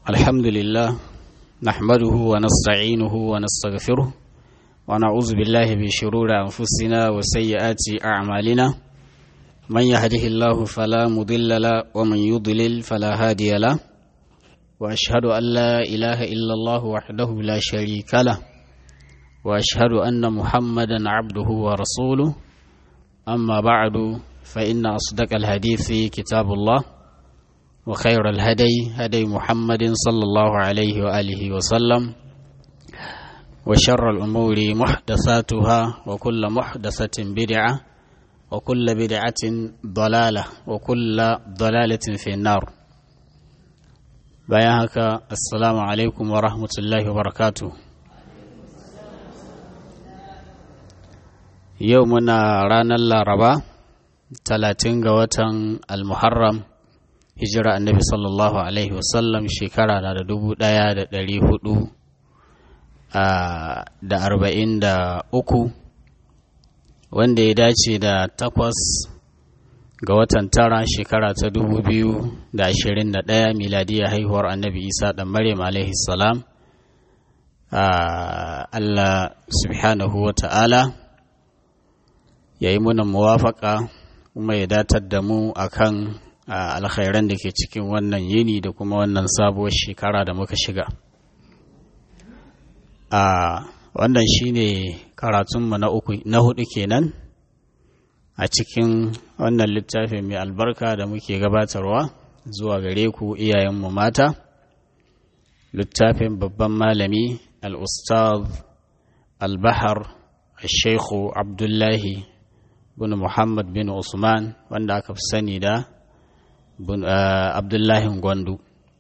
الحمد لله نحمده ونستعينه ونستغفره ونعوذ بالله من شرور أنفسنا وسيئات أعمالنا من يهده الله فلا مضل له ومن يضلل فلا هادي له وأشهد أن لا إله إلا الله وحده لا شريك له وأشهد أن محمدا عبده ورسوله أما بعد فإن أصدق الحديث كتاب الله وخير الهدي هدي محمد صلى الله عليه وآله وسلم وشر الأمور محدثاتها وكل محدثة بدعة وكل بدعة ضلالة وكل ضلالة في النار بياهك السلام عليكم ورحمة الله وبركاته يومنا رانا الربا 30 ga watan al-muharram hijira annabi sallallahu alaihi wasallam shekara na da dubu ɗaya da ɗari hudu da arba'in da uku wanda ya dace da takwas ga watan tara shekara ta dubu biyu da ashirin da ɗaya miladiyar haihuwar annabi isa ɗan maryam alaihi salam allah subhanahu wa ta'ala ya yi muna muwafaka kuma ya datar da mu akan alkhairan da ke cikin wannan yini da kuma wannan sabuwar shekara da muka shiga a wannan shine karatunmu na uku na hudu kenan a cikin wannan littafin mai albarka da muke gabatarwa zuwa gare ku iyayenmu mata littafin babban malami al-ustaz al-bahar al-sheikhu abdullahi bin muhammad bin usman wanda aka fi sani da abdullahi gwandu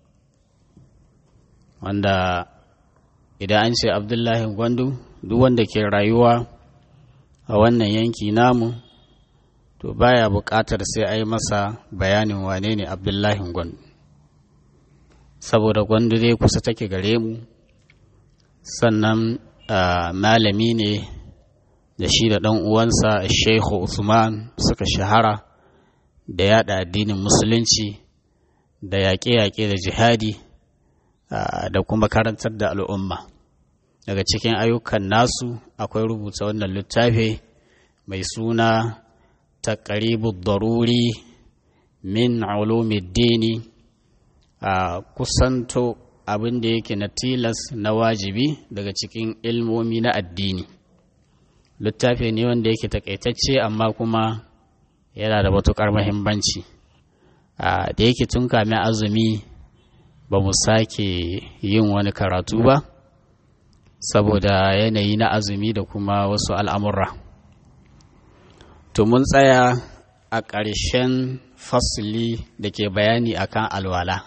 wanda idan an ce abdullahi gwandu duk wanda ke rayuwa a wannan yanki namu to baya buƙatar sai a yi masa bayanin wane ne abdullahi gwandu saboda gwandu dai kusa take gare mu sannan malami ne da shi da ɗan uwansa sheikhu usman suka shahara da yada addinin musulunci da yaƙe-yaƙe da jihadi da kuma karantar da al'umma daga cikin ayyukan nasu akwai rubuta wannan littafi mai suna taqribu daruri min ulumiddini a kusanto abin da yake na tilas na wajibi daga cikin ilmomi na addini littafi ne wanda yake takaitacce amma kuma yana da matuƙar mahimmanci da yake tun kame azumi ba mu sake yin wani karatu ba saboda yanayi na azumi da kuma wasu al'amurra to mun tsaya a ƙarshen fasili da ke bayani akan alwala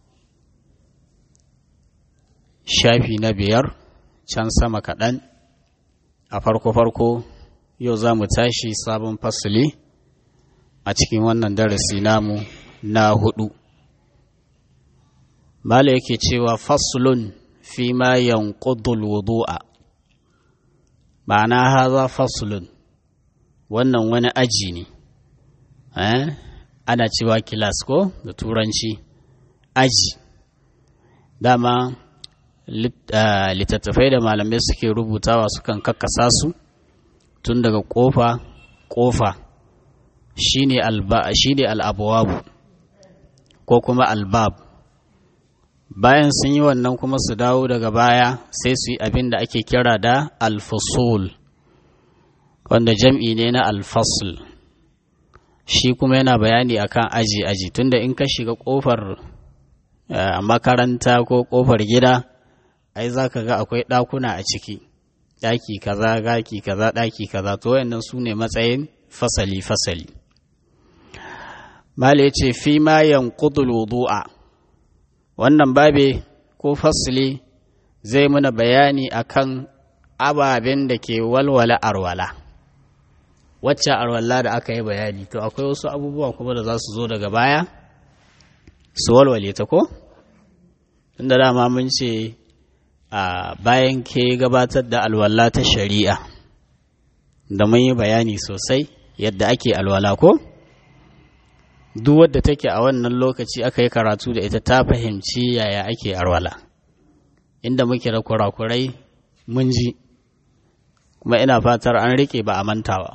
shafi na biyar can sama kaɗan a farko-farko yau za mu tashi sabon fasili a cikin wannan darasi namu na hudu mala yake cewa faslun fi ma yanqudul wudu'a ma'ana haza faslun wannan wani aji ne eh ana cewa kilas ko da turanci aji dama littattafai da malamai suke rubutawa sukan kakkasa su tun daga kofa kofa shine alba shine al'abwabu ko kuma albab bayan sun yi wannan kuma su dawo daga baya sai su yi abin da ake kira da alfasul wanda jam'i ne na alfasul shi kuma yana bayani akan aji aji tunda in ka shiga kofar makaranta ko kofar gida ai za ka ga akwai ɗakuna a ciki ɗaki kaza gaki kaza ɗaki kaza to wayannan su ne matsayin fasali fasali Mala ya ce, Fi ma yanqudul wudu'a wannan babe ko fasili zai muna bayani akan ababen da ke walwala arwala. Wacce arwala da aka yi bayani, to akwai wasu abubuwa kuma da za su zo daga baya, su walwale ta ko? Tunda dama mun ce, a bayan ke gabatar da alwala ta shari'a, da mun yi bayani sosai yadda ake alwala ko? duk wadda take a wannan lokaci aka yi karatu da ita ta fahimci yaya ake arwala inda muke da kurakurai mun ji kuma ina fatar an rike ba a mantawa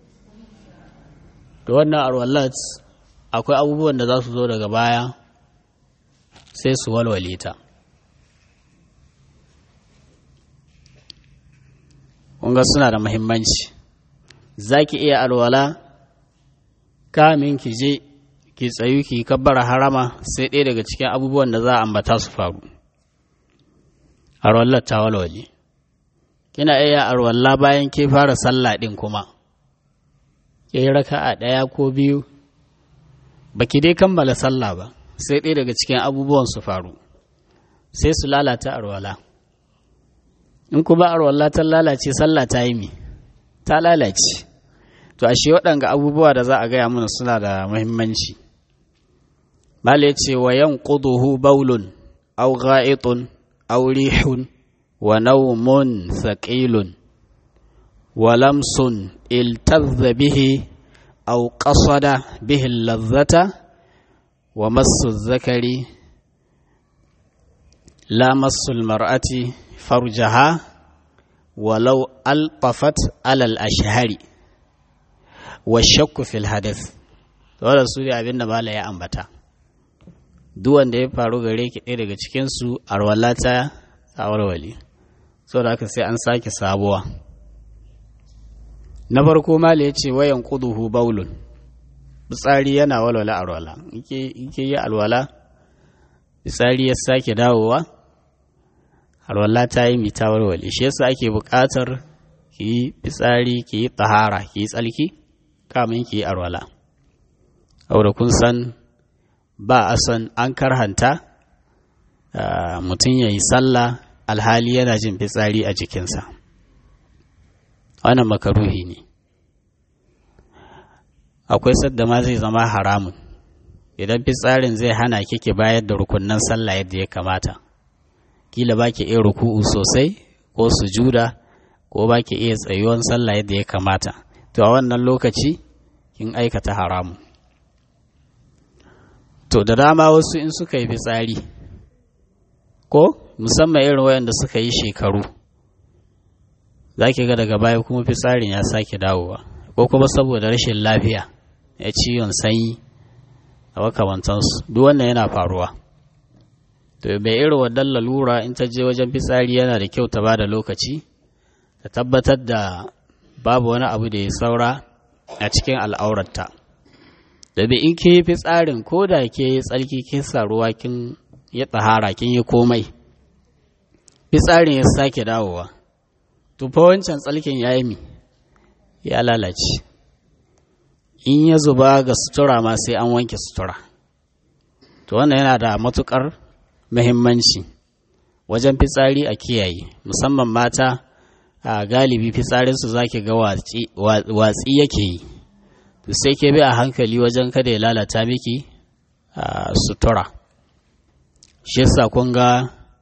da wannan arwalat akwai abubuwan da za su zo daga baya sai su walwale ta kunga suna da muhimmanci za ki iya alwala kamin ki je ki tsayu ki kabbara harama sai ɗaya daga cikin abubuwan da za a ambata su faru arwallar ta walwale kina iya arwalla bayan ke fara sallah ɗin kuma ke raka a ɗaya ko biyu ba ki dai kammala sallah ba sai ɗaya daga cikin abubuwan su faru sai su lalata arwala in kuma arwala ta lalace sallah ta yi mi ta lalace to ashe waɗanga abubuwa da za a gaya mana suna da muhimmanci bala ya ce wa yan ƙuduhu baulun au ga'itun au rihun wa naumun saƙilun wa lamsun iltazza bihi au ƙasada bihi lazzata wa masu zakari la masu mar'ati farjaha walau alfafat alal ashhari wa shakku fil hadith wannan su ne abin da mala ya ambata duk wanda ya faru gare ki ɗaya daga cikin su arwalata ta warwale saboda haka sai an sake sabuwa na farko mala ya ce wayan kuduhu baulun fitsari yana walwala arwala yake yi alwala fitsari ya sake dawowa alwala ta yi mita warware shi yasa ake buƙatar ki yi fitsari ki yi tsahara ki yi tsalki kamin ki yi alwala aure kun san ba a san an karhanta mutum ya yi sallah alhali yana jin fitsari a jikinsa wannan makaruhi ne akwai sadda ma zai zama haramun idan fitsarin zai hana kike bayar da rukunnan sallah yadda ya kamata kila ba ki iya ruku'u sosai ko sujuda ko ba ki iya tsayuwan sallah yadda ya kamata to a wannan lokaci kin aikata haramu to da dama wasu in suka yi fitsari ko musamman irin wayanda suka yi shekaru za ki ga daga baya kuma fitsarin ya sake dawowa ko kuma saboda rashin lafiya ya ciwon sanyi a makamantansu duk wannan yana faruwa to bai irin wannan lalura in ta je wajen fitsari yana da kyau ta ba da lokaci ta tabbatar da babu wani abu da ya saura a cikin al'aurarta domin in ke yi fitsarin ko da ke yi tsarki kin sa ruwa kin ya tsahara kin yi komai fitsarin ya sake dawowa to fa wancan tsalkin ya yi mi ya lalace in ya zuba ga sutura ma sai an wanke sutura to wannan yana da matukar muhimmanci wajen fitsari a kiyaye musamman mata a galibi fitsarinsu za ki ga watsi yake yi to sai ke bi a hankali wajen kada ya lalata miki a sutura shi yasa kun ga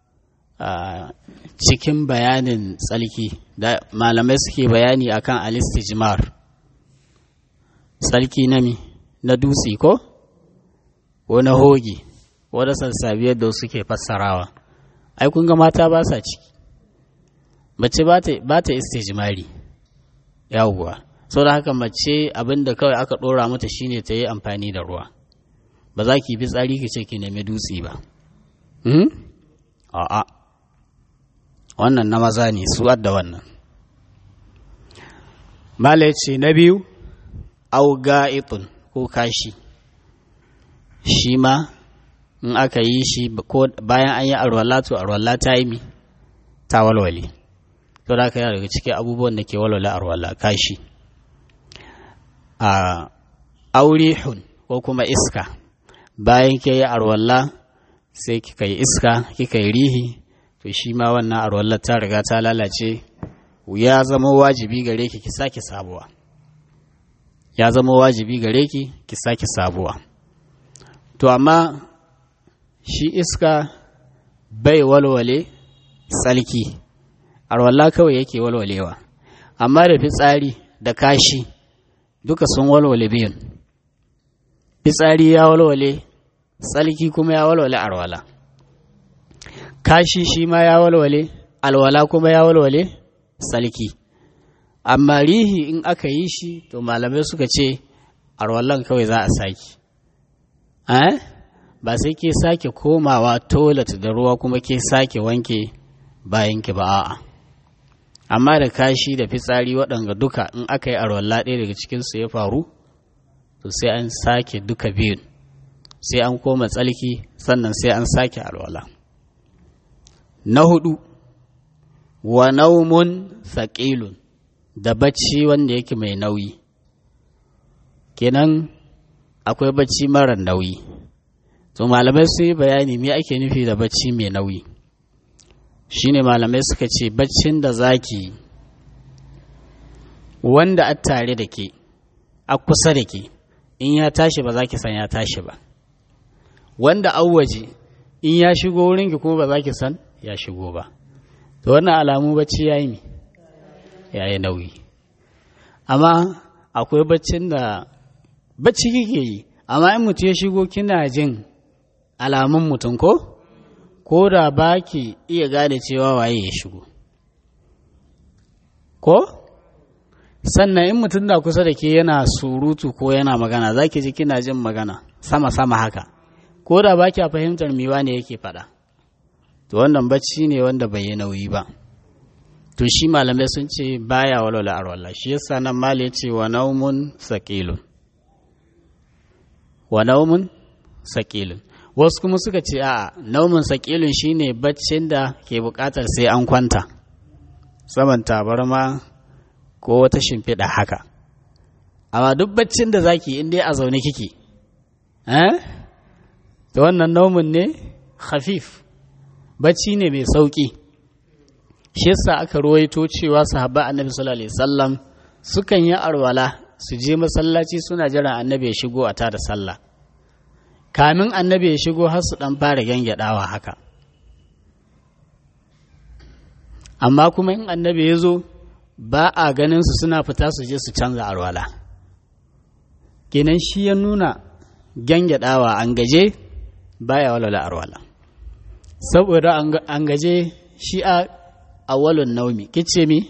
cikin bayanin tsalki da malamai suke bayani akan alistijmar tsalki na mi na dutse ko ko na hoge wadda sassabiyar da suke fassarawa ai kun ga mata ba sa ciki mace ba ta istijmari yawuwa sau da haka mace abinda kawai aka ɗora mata shine ta yi amfani da ruwa ba za ki bi tsari ki ce ki nemi dutse ba a'a wannan na maza ne su da wannan mala ce na biyu au ga'itun ko kashi shi ma in aka yi shi ko bayan an yi arwala to arwala ta yi mi ta walwale to da aka yi daga cikin abubuwan da ke walwale arwala kashi a aurihun ko kuma iska bayan ke yi arwala sai kika yi iska kika yi rihi to shi ma wannan arwallar ta riga ta lalace ya zama wajibi gare ki ki sake sabuwa ya zama wajibi gare ki ki sake sabuwa to amma shi iska bai walwale tsalki arwalla kawai yake walwalewa amma da fitsari da kashi duka sun walwale biyun fitsari ya walwale tsalki kuma ya walwale arwala kashi shi ma ya walwale alwala kuma ya walwale tsalki amma rihi in aka yi shi to malamai suka ce arwallan kawai za a sake eh? ba sai ke sake komawa toilet da ruwa kuma ke sake wanke bayanki ba a'a amma da kashi da fitsari waɗanga duka in aka yi arwalla ɗaya daga cikinsu ya faru to sai an sake duka biyun sai an koma tsalki sannan sai an sake alwala na hudu wa naumun saƙilun da bacci wanda yake mai nauyi kenan akwai bacci mara nauyi to malamai sun yi bayani me ake nufi da bacci mai nauyi shine malamai suka ce baccin da zaki wanda a tare da ke a kusa da ke in ya tashi ba za ki san ya tashi ba wanda an waje in ya shigo wurinki kuma ba za ki san ya shigo ba to wannan alamu bacci ya yi ya yi nauyi amma akwai baccin da bacci kike yi amma in mutum ya shigo kina jin alamun mutum ko ko da ba ki iya gane cewa waye ya shigo ko sannan in mutum na kusa da ke yana surutu ko yana magana za ki ji kina jin magana sama-sama haka ko da ba kya fahimtar miwa ne yake faɗa to wannan bacci ne wanda bai yi nauyi ba to shi malamai sun ce baya walwala arwala shi yasa nan mali ya ce wa naumun saƙilun wa naumun saƙilun wasu kuma suka ce a naumun saƙilun shine baccin da ke buƙatar sai an kwanta saman tabarma ko wata shimfiɗa haka amma duk baccin da zaki in dai a zaune kike eh to wannan naumun ne khafif bacci ne mai sauƙi shi yasa aka ruwaito cewa sahabba annabi sallallahu alaihi wasallam sukan yi arwala su je masallaci suna jiran annabi ya shigo a tada sallah kamin annabi ya shigo har su dan fara gyangyaɗawa haka amma kuma in annabi ya zo ba a ganin su suna fita su je su canza arwala kenan shi ya nuna gyangyaɗawa an gaje baya walwala arwala saboda an gaje shi a awalun naumi kice mi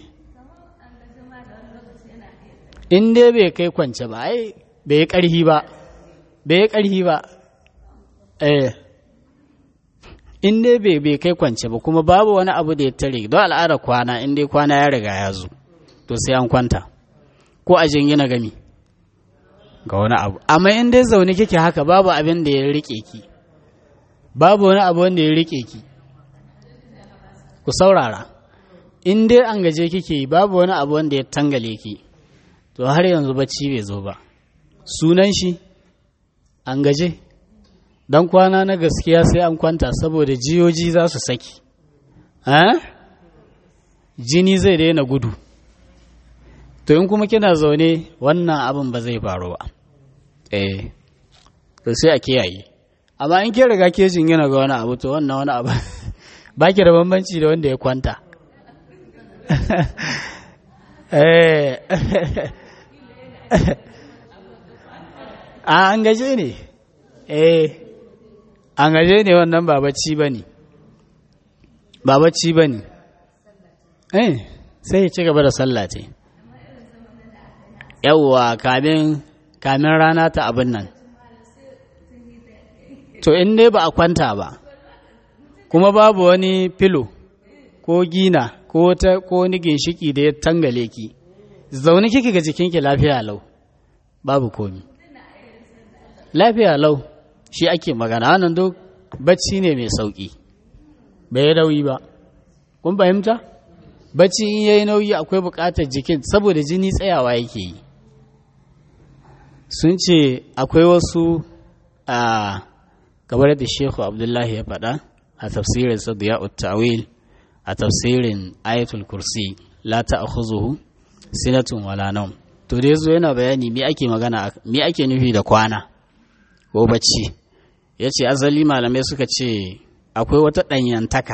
in dai bai kai kwance ba ai bai karhi ba bai karhi ba eh in dai bai bai kai kwance ba kuma babu wani abu da ya tare don al'ada kwana in dai kwana ya riga ya zo to sai an kwanta ko a jingina gami ga wani abu amma in dai zaune kike haka babu abin da ya rike ki babu wani abu wanda ya rike ki ku saurara in dai an gaje kike yi babu wani abu wanda ya tangale ki to har yanzu bacci bai zo ba sunan shi an gaje dan kwana na gaskiya sai an kwanta saboda jiyoji za su saki jini zai daina gudu to in kuma kina zaune wannan abin ba zai faru ba eh to sai a kiyaye amma in ke riga ke yana ga wani abu to wannan wani abu ba ki da bambanci da wanda ya kwanta a an gaje ne eh an gaje ne wannan ba bacci ba ne ba bacci ba ne eh sai ya ci gaba da sallah ce yawwa kamin kamin rana ta abin nan to in dai ba a kwanta ba kuma babu wani filo ko gina ko ta ko wani ginshiki da ya tangale ki zaune kike ga jikinki lafiya lau babu komi lafiya lau shi ake magana wannan duk bacci ne mai sauki bai yi nauyi ba kun fahimta bacci in yayi nauyi akwai buƙatar jikin saboda jini tsayawa yake yi sun ce akwai wasu a kamar da shehu abdullahi ya faɗa a tafsirin sadiya tawil a tafsirin ayatul kursi la ta'khuzuhu sinatun wala nawm to da yazo yana bayani me ake magana me ake nufi da kwana ko bacci yace azali malamai suka ce akwai wata danyantaka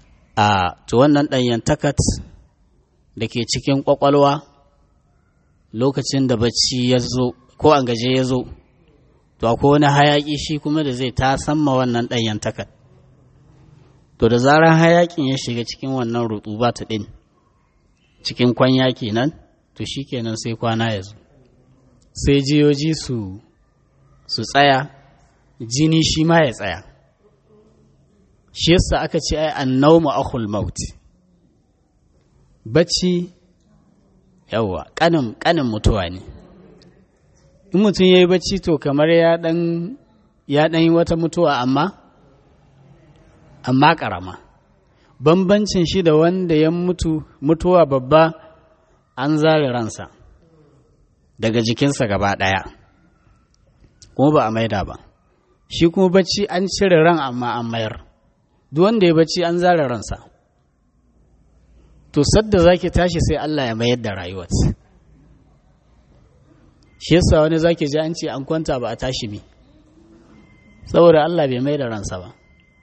a to wannan danyantakat da ke cikin kwakwalwa lokacin da bacci ya zo ko an gaje ya zo to akwai wani hayaƙi shi kuma da zai ta samma wannan ɗanyen takar to da zarar hayaƙin ya shiga cikin wannan rutuba ta ɗin cikin kwanya kenan to shi kenan sai kwana ya zo sai jiyoji su su tsaya jini shi ma ya tsaya shi yasa aka ce ai annawmu akhul maut bacci yawa kanin kanin mutuwa ne in mutum yayi bacci to kamar ya dan ya dan yi wata mutuwa amma amma karama bambancin shi da wanda ya mutu mutuwa babba an zare ransa daga jikinsa gaba ɗaya kuma ba a maida ba shi kuma bacci an cire ran amma an mayar duk wanda ya bacci an zare ransa to sadda zaki tashi sai Allah ya mayar da rayuwar shi yasa wani zaki ji an ce an kwanta ba a tashi bi saboda Allah bai mai da ransa ba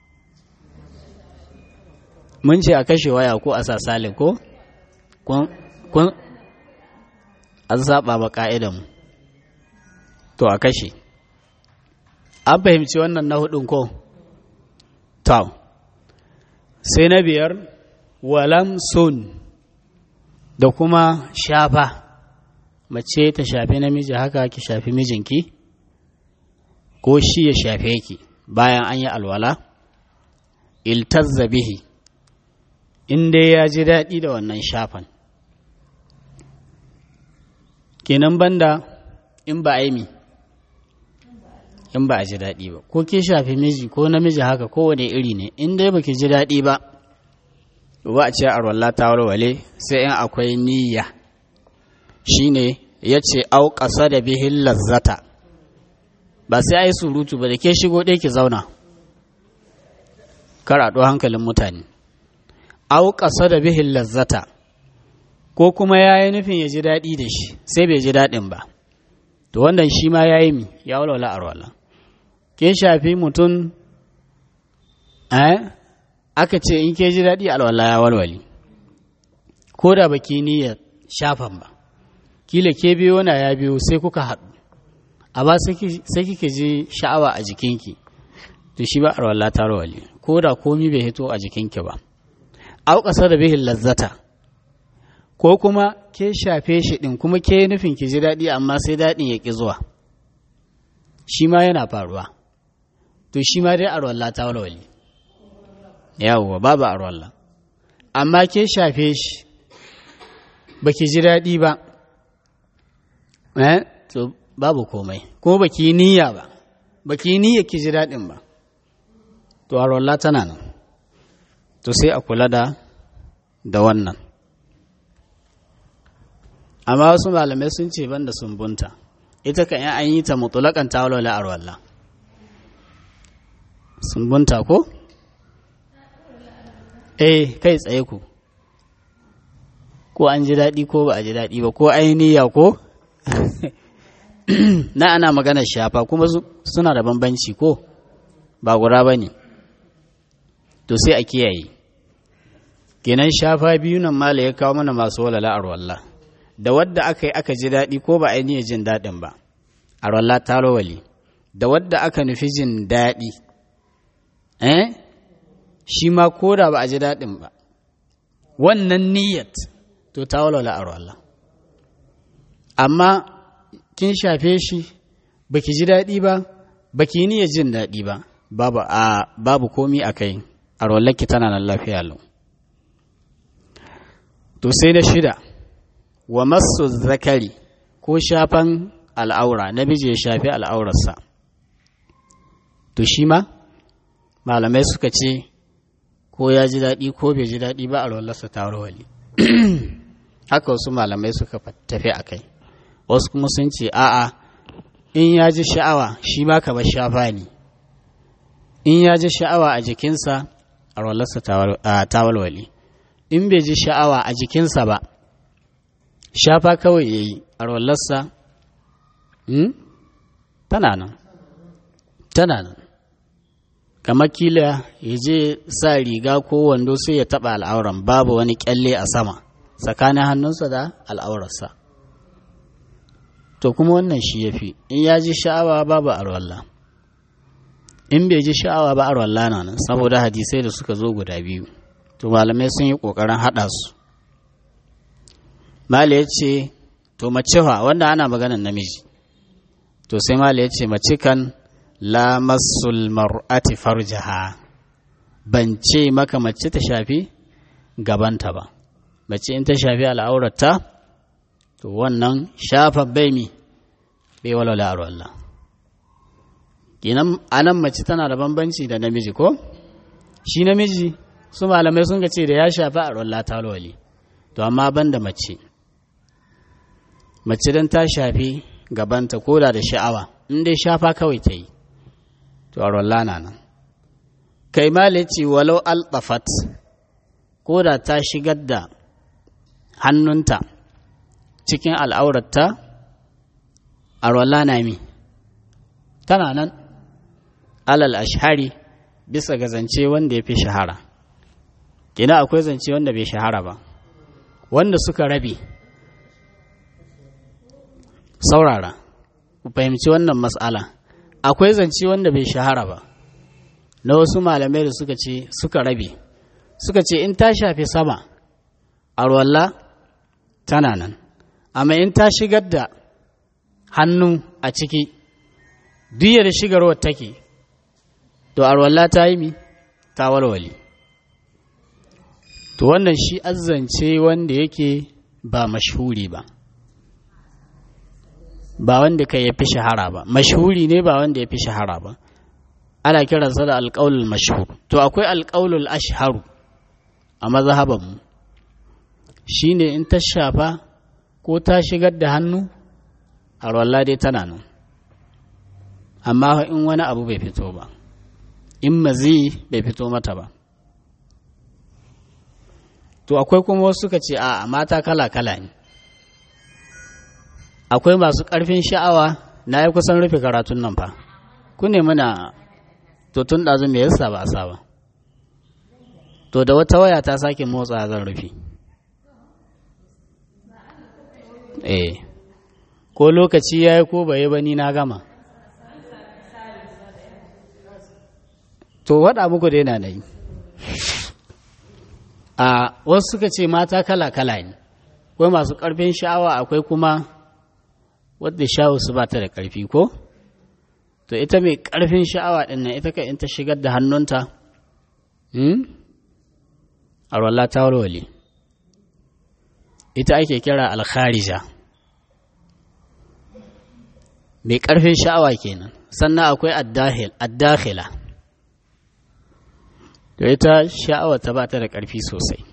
mun ce a kashe waya ko a sa salin ko kun an saba ba ka'idanmu to a kashe an fahimci wannan na hudun ko to sai na biyar walam sun da kuma shafa mace ta shafi namiji haka ki shafi mijinki ko shi ya shafe ki bayan an yi alwala iltazza bihi in dai ya ji daɗi da wannan shafan kenan banda in ba a yi in ba a ji daɗi ba ko ke shafi miji ko namiji haka kowane iri ne in dai baki ji daɗi ba ba a ce arwalla ta warware sai in akwai niyya shine ya ce au ƙasa da bihin lazzata ba sai a yi surutu ba da ke shigo ɗaya ki zauna karaɗo hankalin mutane au ƙasa da bihin lazzata ko kuma ya yi nufin ya ji daɗi da shi sai bai ji daɗin ba to wannan shi ma ya yi mi ya walwala arwala ke shafi mutum eh aka ce in ke ji daɗi alwala ya walwali ko da baki niyyar shafan ba kila ke biyo na ya biyo sai kuka haɗu amma sai kike ji sha'awa a jikinki to shi ba arwala ta rawali ko da komi bai hito a jikinki ba au ƙasar da bihin lazzata ko kuma ke shafe shi ɗin kuma ke nufin ki ji daɗi amma sai daɗin ya ƙi zuwa shi ma yana faruwa to shi ma dai arwalla ta walwali yawwa babu arwalla amma ke shafe shi ba ki ji daɗi ba eh to babu komai kuma ba ki niyya ba ba ki niyya ki ji daɗin ba to arwalla tana nan to sai a kula da da wannan amma wasu malamai sun ce ban da sumbunta ita kan an yi ta mutulakan ta walwala arwalla sumbunta ko eh kai tsaye ku ko an ji daɗi ko ba a ji daɗi ba ko ainiya ko na ana magana shafa kuma suna da bambanci ko ba gura ba ne to sai a kiyaye kenan shafa biyu nan mala ya kawo mana masu walala arwallah da wadda aka yi aka ji daɗi ko ba ainihin jin daɗin ba a ralla ta rawali da wadda aka nufi jin daɗi eh shi ma ko da ba a ji daɗin ba wannan niyyat to ta walwala a ralla amma kin shafe shi baki ji daɗi ba baki niyyar jin daɗi ba babu a babu komi a kai a rollarki tana nan lafiya lau to sai da shida wa masu zakari ko shafan al'aura namiji ya shafi al'aurarsa to shi ma malamai suka ce ko ya ji daɗi ko bai ji daɗi ba a rollarsa ta wali haka wasu malamai suka tafi a kai wasu kuma sun ce a'a in ya ji sha'awa shi ma kamar shafa ne in ya ji sha'awa a jikinsa a rollarsa ta walwali in bai ji sha'awa a jikinsa ba shafa kawai ya yi a rollarsa tana nan tana nan kamar kila ya je sa riga ko wando sai ya taɓa al'auran babu wani kyalle a sama tsakanin hannunsa da al'aurarsa to kuma wannan shi ya fi in ya ji sha'awa babu arwalla in bai ji sha'awa ba arwalla na nan saboda hadisai da suka zo guda biyu to malamai sun yi ƙoƙarin haɗa su mala ya ce to mace fa wanda ana maganan namiji to sai mala ya ce mace kan la masul mar'ati farjaha ban ce maka mace ta shafi gabanta ba mace in ta shafi al'aurata to wannan shafa bai mi bai walwala a Allah kinan anan mace tana da bambanci da namiji ko shi namiji su malamai sun ce da ya shafi a Allah ta walwali to amma ban da mace mace don ta shafi gabanta ko da da sha'awa in dai shafa kawai ta yi to a na nan kai malici walau alɓafat ko da ta shigar da hannunta cikin al'aurarta a na mi tana nan alal ashari bisa ga zance wanda ya fi shahara kina akwai zance wanda bai shahara ba wanda suka rabe saurara ku fahimci wannan matsala akwai zance wanda bai shahara ba na wasu malamai da suka ce suka rabe suka ce in ta shafi sama arwalla tana nan amma in ta shigar da hannu a ciki duk da shigarwar take to arwalla ta yi mi ta walwali to wannan shi azzance wanda yake ba mashhuri ba ba wanda kai ya fi shahara ba mashhuri ne ba wanda ya fi shahara ba ana kiransa da alƙaulul mashhur to akwai alƙaulul ashharu a mazhabanmu shine in ta shafa ko ta shigar da hannu a dai tana nan amma in wani abu bai fito ba in mazi bai fito mata ba to akwai kuma wasu suka ce a mata kala-kala ne akwai masu ƙarfin sha'awa na yi kusan rufe karatun nan fa ku ne muna to tun ɗazu me yasa ba a sa ba to da wata waya ta sake motsa zan rufe eh ko lokaci ya yi ko bai ba ni na gama to waɗa muku dai na yi a wasu suka ce mata kala-kala ne akwai masu ƙarfin sha'awa akwai kuma wadda sha'awa su ba ta da ƙarfi ko to ita mai ƙarfin sha'awa ɗin nan ita ka in ta shigar da hannunta a wallah ta walwale ita ake kira alkharija mai ƙarfin sha'awa kenan sannan akwai addakhila to ita sha'awa ta ba ta da ƙarfi sosai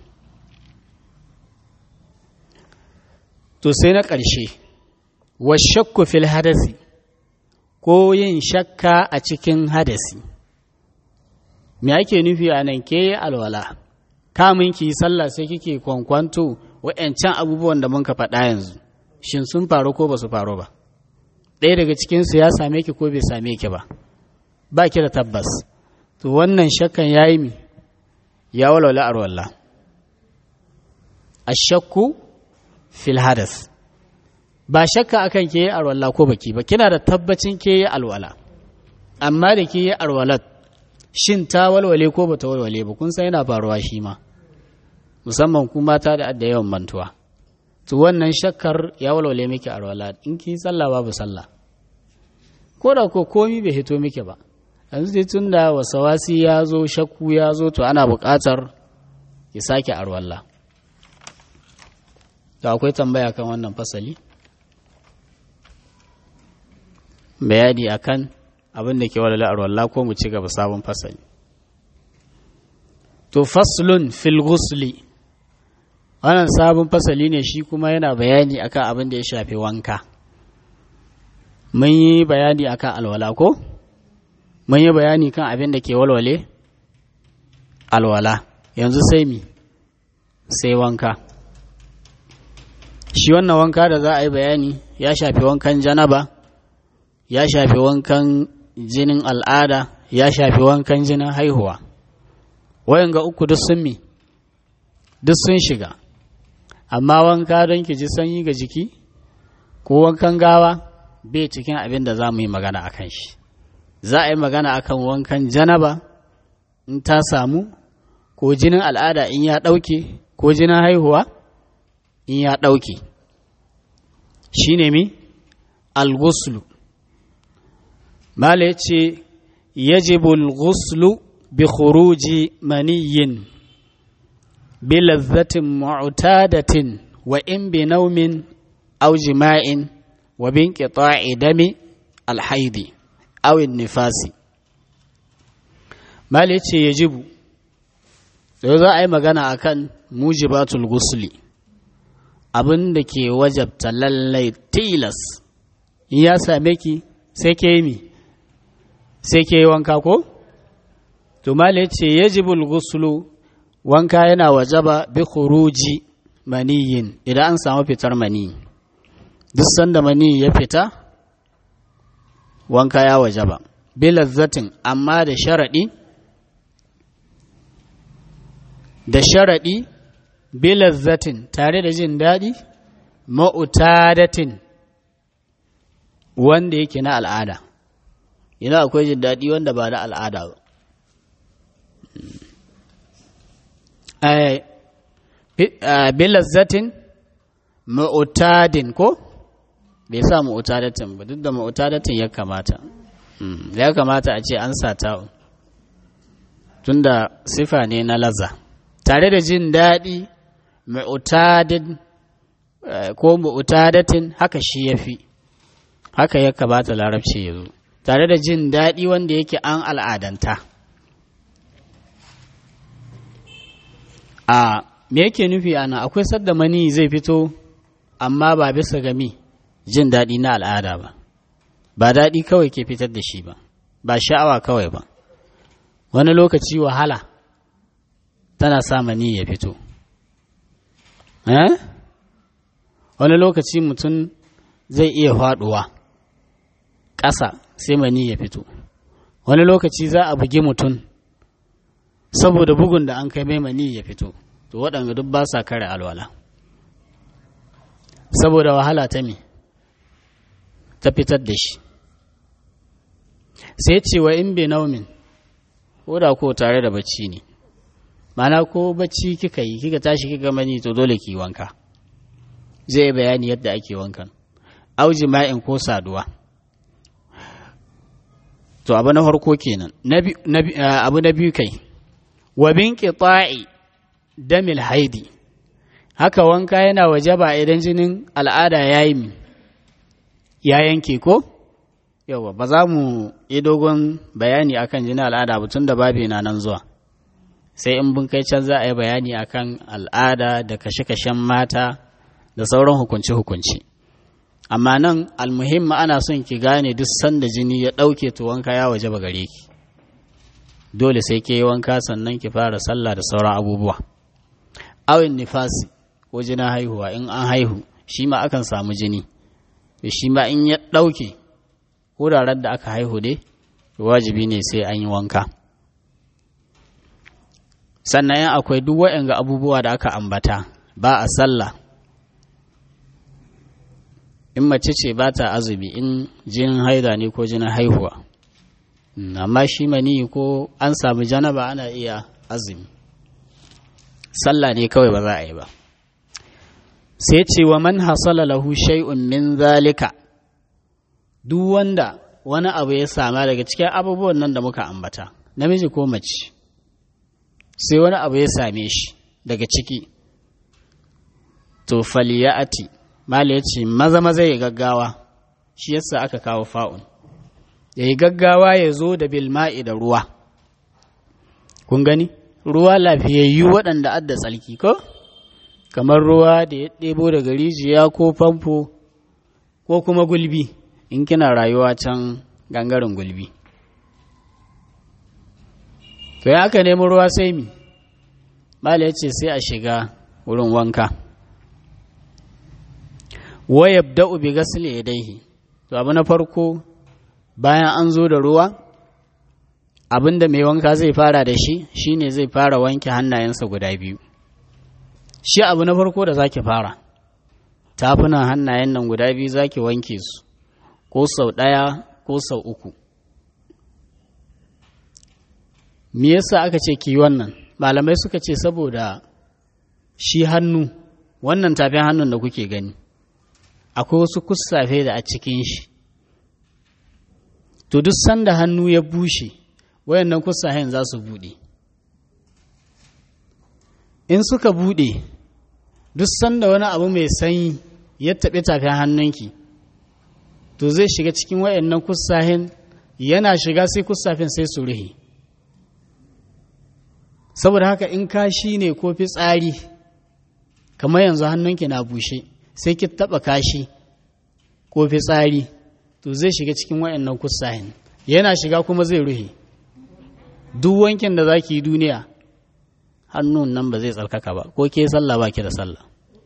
to sai na ƙarshe washakku fil hadasi ko yin shakka a cikin hadasi me ake nufi a nan ke alwala kamun ki sallah sai kike kwankwanto wa'yancan abubuwan da mun ka faɗa yanzu shin sun faru ko ba su faru ba ɗaya daga cikinsu ya same ki ko bai same ki ba ba ki da tabbas to wannan shakkan ya yi mi ya walwala arwalla a shakku fil hadas ba shakka akan ke yi arwalla ko baki ba kina da tabbacin ke yi alwala amma da ke yi alwalat shin ta walwale ko ba ta walwale ba kun san yana faruwa shi ma musamman ku mata da adda yawan mantuwa to wannan shakkar ya walwale miki arwala in ki sallah babu sallah ko da ko komi bai hito miki ba yanzu dai tun da wasawasi ya zo shakku ya zo to ana buƙatar ki sake arwalla da akwai tambaya kan wannan fasali bayani akan abin da ke walwala arwalla ko mu ci gaba sabon fasali to faslun fil ghusli wannan sabon fasali ne shi kuma yana bayani akan abin da ya shafi wanka mun yi bayani akan alwala ko mun yi bayani kan abin da ke walwale alwala yanzu sai mi sai wanka shi wannan wanka da za a yi bayani ya shafi wankan janaba ya shafi wankan jinin al'ada ya shafi wankan jinin haihuwa wayan ga uku duk sun mi duk sun shiga amma wanka don ki ji sanyi ga jiki ko wankan gawa bai cikin abin da za mu yi magana a kan shi za a yi magana akan wankan janaba in ta samu ko jinin al'ada in ya ɗauke ko jinin haihuwa in ya ɗauke shi ne mi al-ghuslu mala ya ce yajibu al-ghuslu bi khuruji maniyin bi lazzatin mu'tadatin wa in bi naumin aw jima'in wa bin qita'i dami al-haidi aw nifasi mala ya ce yajibu sai za a yi magana akan mujibatul ghusli abin da ke wajabta lallai tilas in ya same ki sai ke yi mi sai ke yi wanka ko? to mala ce yajibul gusulu wanka yana wajaba bi khuruji maniyin idan an samu fitar mani duk sanda mani ya fita wanka ya wajaba bi lazzatin amma da sharaɗi da sharaɗi bilazzatin tare da jin daɗi ma'utadatin wanda yake na al'ada ina akwai jin daɗi wanda ba na al'ada ba bilazzatin ma'utadin ko bai sa ma'utadatin ba duk da ma'utadatin ya kamata ya kamata a ce an sa ta'un tunda sifa ne na laza tare da jin daɗi mu'tadin ko mu'tadatin haka shi ya fi haka ya kamata larabci ya zo tare da jin daɗi wanda yake an al'adanta a me yake nufi ana akwai sadda mani zai fito amma ba bisa gami jin daɗi na al'ada ba ba daɗi kawai ke fitar da shi ba ba sha'awa kawai ba wani lokaci wahala tana sa mani ya fito wani lokaci mutum zai iya faɗuwa ƙasa sai mani ya fito wani lokaci za a bugi mutum saboda bugun da an kai mai mani ya fito to waɗanda duk ba sa kare alwala saboda wahala ta me ta fitar da shi sai cewa in bai naumin ko da ko tare da bacci ne mana ko bacci kika yi kika tashi kika mani to dole ki wanka zai bayani yadda ake wankan au jima'in ko saduwa to abu na farko kenan abu na biyu kai wa bin qita'i damil haidi haka wanka yana wajaba idan jinin al'ada yayi ya yanke ko yawa ba za mu yi dogon bayani akan jinin al'ada ba tun da babi na nan zuwa sai in bin kai can za a yi bayani akan al'ada da kashe-kashen mata da sauran hukunci-hukunci amma nan almuhimma ana son ki gane duk sanda jini ya ɗauke to wanka ya waje ba gare ki dole sai ke yi wanka sannan ki fara sallah da sauran abubuwa awin nifasi ko jinin haihuwa in an haihu shi ma akan samu jini shi ma in ya ɗauke wuraren da aka haihu dai wajibi ne sai an yi wanka sannan yan akwai duk waɗanga abubuwa da aka ambata ba a sallah in mace ce ba ta azumi in jinin haida ne ko jinin haihuwa amma shi mani ko an samu janaba ana iya azumi sallah ne kawai ba za a yi ba sai ce wa man hasala lahu shay'un min zalika duk wanda wani abu ya sama daga cikin abubuwan nan da muka ambata namiji ko mace sai wani abu ya same shi daga ciki to faliya'ati mala ya ce maza maza ya gaggawa shi yasa aka kawo fa'un ya yi gaggawa ya zo da bilma'i da ruwa kun gani ruwa lafiyayyu waɗanda adda tsalki ko kamar ruwa da ya ɗebo daga rijiya ko famfo ko kuma gulbi in kina rayuwa can gangaren gulbi to ya aka nemi ruwa sai mi mala ya ce sai a shiga wurin wanka wayab da'u bi gasli yadaihi to abu na farko bayan an zo da ruwa abinda mai wanka zai fara da shi shine zai fara wanke hannayensa guda biyu shi abu na farko da zaki fara tafunan hannayen nan guda biyu za ki wanke su ko sau ɗaya ko sau uku me yasa aka ce ki wannan malamai suka ce saboda shi hannu wannan tafin hannun da kuke gani akwai wasu kussafe da a cikin shi to duk sanda hannu ya bushe wayannan kussafen za su buɗe in suka buɗe duk sanda wani abu mai sanyi ya taɓi tafin hannunki to zai shiga cikin wayannan kussafen yana shiga sai kussafen sai su ruhe saboda haka in kashi ne ko fitsari kamar yanzu hannunki na bushe sai ki taba kashi ko fitsari to zai shiga cikin wayannan kusahin yana shiga kuma zai ruhe duk wankin da zaki yi duniya hannun nan ba zai tsarkaka ba ko ke sallah ba ki da sallah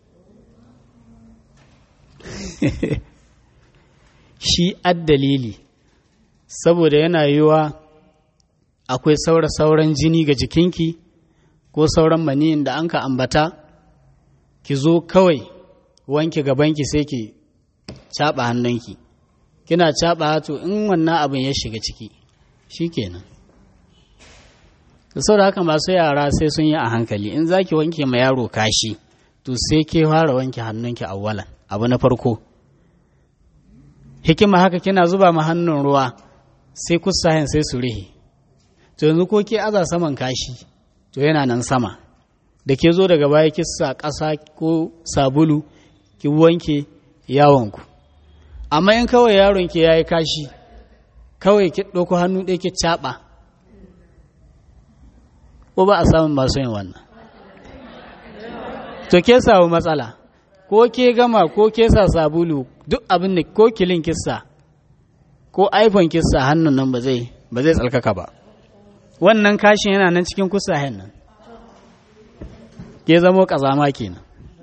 shi addalili saboda yana yiwa akwai saura sauran jini ga jikinki ko sauran maniyin da an ka ambata ki zo kawai wanke gabanki sai ki caɓa hannunki kina caɓa to in wannan abin ya shiga ciki shi kenan da saboda haka masu yara sai sun yi a hankali in za ki wanke ma yaro kashi to sai ke fara wanke hannunki awwalan abu na farko hikima haka kina zuba ma hannun ruwa sai kusayen sai su rihe to yanzu ko ke aza saman kashi to yana nan sama da ke zo daga baya kisa ƙasa ko sabulu ki wanke yawonku amma in kawai yaron ki yayi kashi kawai ki ɗauko hannu ɗaya ki caɓa ko ba a samun masu yin wannan to ke samu matsala ko ke gama ko ke sa sabulu duk abin da ko kilin kissa ko iphone kissa hannun nan ba zai ba zai tsarkaka ba wannan kashin yana nan cikin kusahen nan ke zamo kazama kenan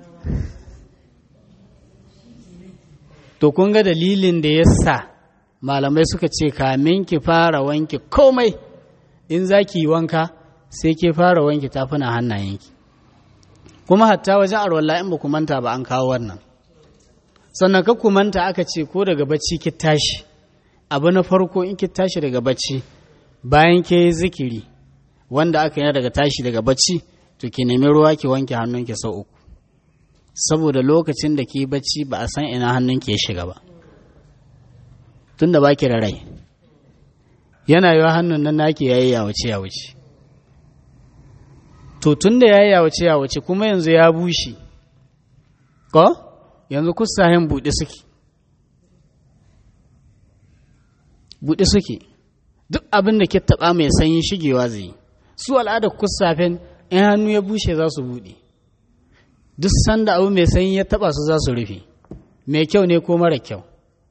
to kun ga dalilin da ya sa malamai suka ce kamin ki fara wanke komai in za ki yi wanka sai ke fara wanke tafuna hannayenki kuma hatta wajen arwallah in ba ku manta ba an kawo wannan sannan ka ku manta aka ce ko daga bacci ki tashi abu na farko in ki tashi daga bacci bayan ke yi zikiri wanda aka yi daga tashi daga bacci to ki nemi ruwa ki wanke hannunki sau uku saboda lokacin da ki bacci ba a san ina hannunki ya shiga ba tunda ba ki da rai yana yiwa hannun nan naki yayi ya wuce ya wuce to tunda yayi ya wuce ya wuce kuma yanzu ya bushe ko yanzu kusahin buɗe suke buɗe suke duk abin da ke taɓa mai sanyi shigewa zai yi su al'adar kusafen in hannu ya bushe za su buɗe duk sanda abu mai sanyi ya taɓa su za su rufe mai kyau ne ko mara kyau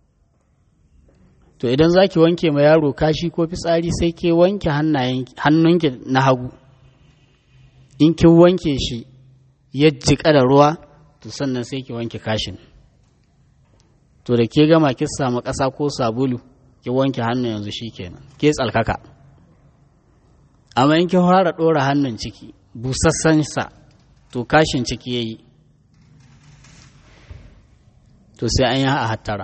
to idan za ki wanke ma yaro kashi ko fitsari sai ke wanke hannunki na hagu in kin wanke shi ya jiƙa da ruwa to sannan sai ki wanke kashin to da ke gama ki samu ƙasa ko sabulu ki wanke hannu yanzu shi kenan ke tsalkaka amma in kin fara ɗora hannun ciki busassan sa to kashin ciki ya yi to sai an yi a hattara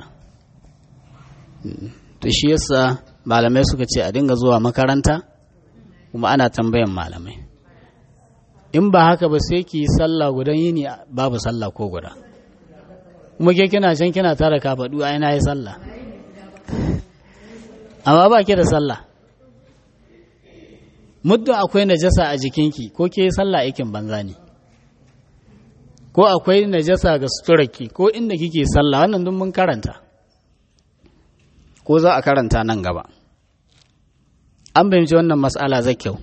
to shi yasa malamai suka ce a dinga zuwa makaranta kuma ana tambayan malamai in ba haka ba sai ki yi sallah gudan yini babu sallah ko guda kuma ke kina can kina tara kafaɗu ai na yi sallah amma ba ke da sallah muddin akwai najasa a jikinki ko ke sallah aikin banza ne ko akwai najasa ga suturarki ko inda kike sallah wannan duk mun karanta ko za a karanta nan gaba an fahimci wannan mas'ala zai kyau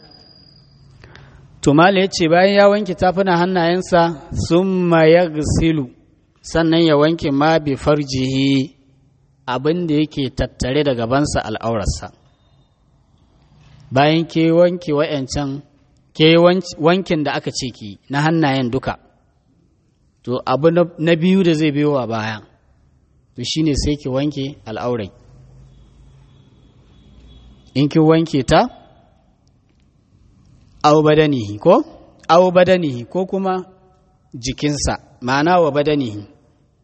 tumala ya ce bayan ya wanke tafuna hannayensa sun ya silu sannan ya wanke ma bi farjihi abin da yake tattare da gabansa al'aurarsa bayan ke wanke wa'yancan ke wankin da aka ce ki na hannayen duka to abu na biyu da zai biyo wa baya to shine sai ki wanke al'aurai in ki wanke ta au badanihi ko au badanihi ko kuma jikinsa ma'ana wa badanihi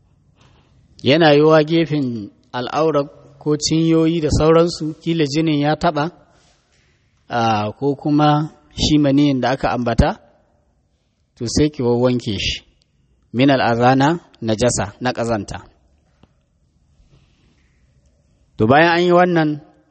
yana yiwa gefen al'aurar ko cinyoyi da sauransu kila jinin ya taɓa ko kuma shi maniyin da aka ambata to sai ki wanke shi min al'azana na jasa na ƙazanta to bayan an yi wannan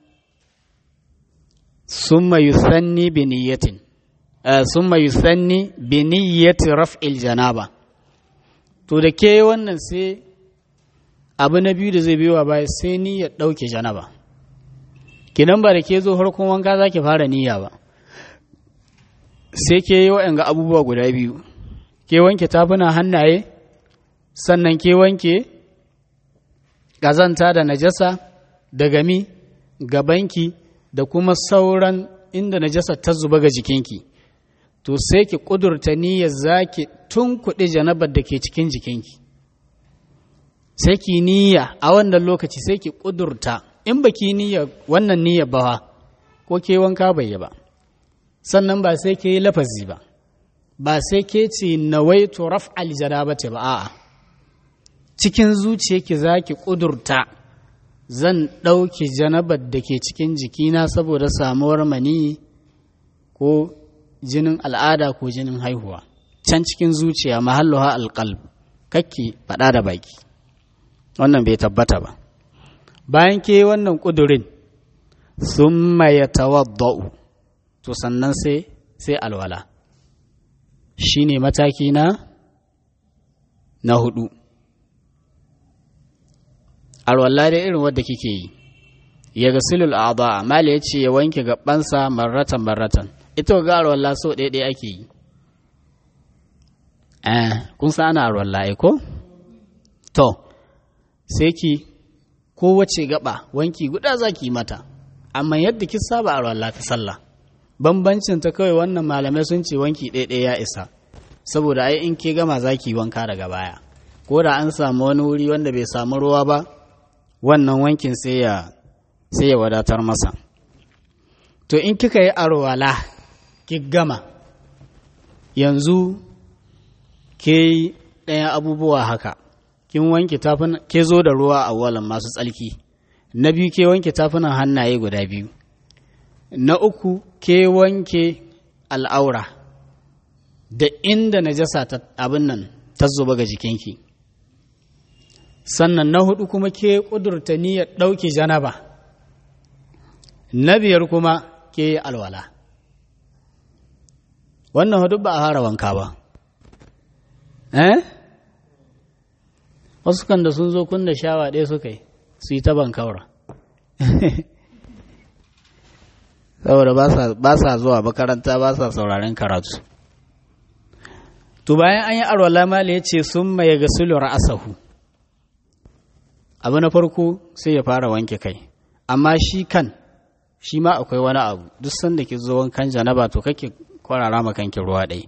summa yusanni bi niyyatin summa yusanni bi niyyati raf'il janaba to da ke wannan sai abu na biyu da zai biyo baya sai niyyar ɗauke janaba kinan ba da ke zo harkon wanka za ki fara niyya ba sai ke yi waɗanga abubuwa guda biyu ke wanke tafuna hannaye sannan ke wanke ƙazanta da najasa da gami gabanki da kuma sauran inda najasa ta zuba ga jikinki to sai ki ƙudurta niyyar za ki tun kuɗi janabar da ke cikin jikinki sai ki niyya a wannan lokaci sai ki ƙudurta in ba ki niyya wannan niyya ba ko ke wanka bai yi ba sannan ba sai ke yi lafazi ba ba sai ke ce nawaitu raf'al janabati ba a'a cikin zuciyarki za ki ƙudurta zan ɗauki janabar da ke cikin jikina saboda samuwar mani ko jinin al'ada ko jinin haihuwa can cikin zuciya mahalluha alƙalb kakki faɗa da baki wannan bai tabbata ba bayan ke wannan ƙudurin sun ya tawadda'u to sannan sai sai alwala shi ne mataki na na hudu alwala da irin wadda kike yi ya ga silul a'da mali ya ce ya wanke gabansa marratan marratan ita ga alwala so ɗaya ɗaya ake yi eh kun sa ana alwala ai ko to sai ki kowace gaba wanki guda za ki mata amma yadda ki saba alwala ta sallah bambancin ta kawai wannan malamai sun ce wanki ɗaya ɗaya ya isa saboda ai in ke gama za ki wanka daga baya ko da an samu wani wuri wanda bai samu ruwa ba wannan wankin sai ya sai ya wadatar masa to in kika yi arwala ki gama yanzu ke ɗaya abubuwa haka kin wanke tafin ke zo da ruwa a walan masu tsalki na biyu ke wanke tafunan hannaye guda biyu na uku ke wanke al'aura da inda najasa ta abin nan ta zuba ga jikinki sannan na hudu kuma ke ƙudurta niyyar ɗauke janaba na biyar kuma ke yi alwala wannan hudu ba a fara wanka ba eh wasu kan da sun zo kun da shawa ɗaya suka yi su yi ta bankaura saboda ba sa zuwa makaranta ba sa sauraren karatu to bayan an yi arwala mala ya ce sun maye ga sulur asahu abu na farko sai ya fara wanke kai amma shi kan shi ma akwai wani abu duk sanda ki zo wankan janaba to kake kwarara ma kanki ruwa ɗai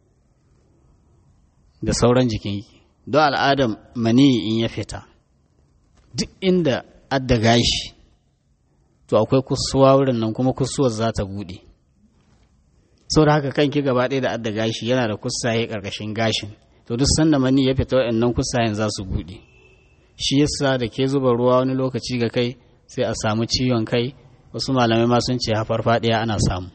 da sauran jikinki don al'adam mani in ya fita duk inda adda gashi to akwai kusuwa wurin nan kuma kusuwar za ta buɗe sau da haka kanki gaba ɗaya da adda gashi yana da kusaye ƙarƙashin gashin to duk sanda mani ya fita waɗannan kusayen za su buɗe shi yasa da ke zuba ruwa wani lokaci ga kai sai a samu ciwon kai wasu malamai ma sun ce hafar faɗiya ana samu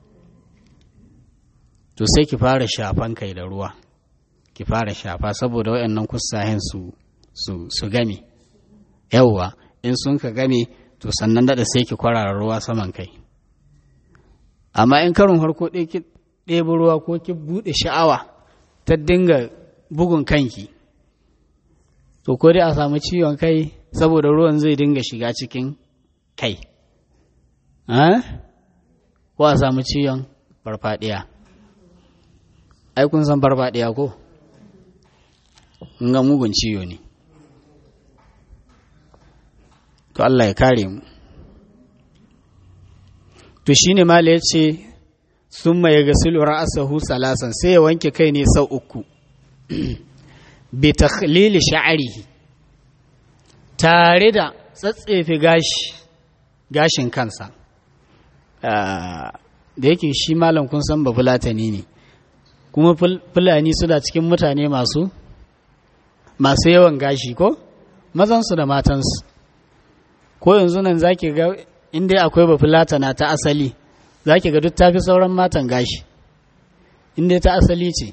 to sai ki fara shafan kai da ruwa ki fara shafa saboda waɗannan kusayen su su su game yawwa in sun ka game to sannan daɗa sai ki kwarara ruwa saman kai amma in karin harko ɗaya ki ɗebi ruwa ko ki buɗe sha'awa ta dinga bugun kanki to ko dai a samu ciwon kai saboda ruwan zai dinga shiga cikin kai ko a samu ciwon farfadiya ai kun san farfadiya ko ga mugun ciwo ne to Allah ya kare mu to shine mala ya ce sun mai gasilu ra'asahu salasan sai ya wanke kai ne sau uku bi takhlili sha'arihi tare da tsatsefe gashi gashin kansa da yake shi malam kun san ba fulatani ne kuma fulani suna cikin mutane masu masu yawan gashi ko mazansu da matansu ko yanzu nan za ki ga inda akwai bafulatana ta asali za ki ga duk tafi sauran matan gashi inda ta asali ce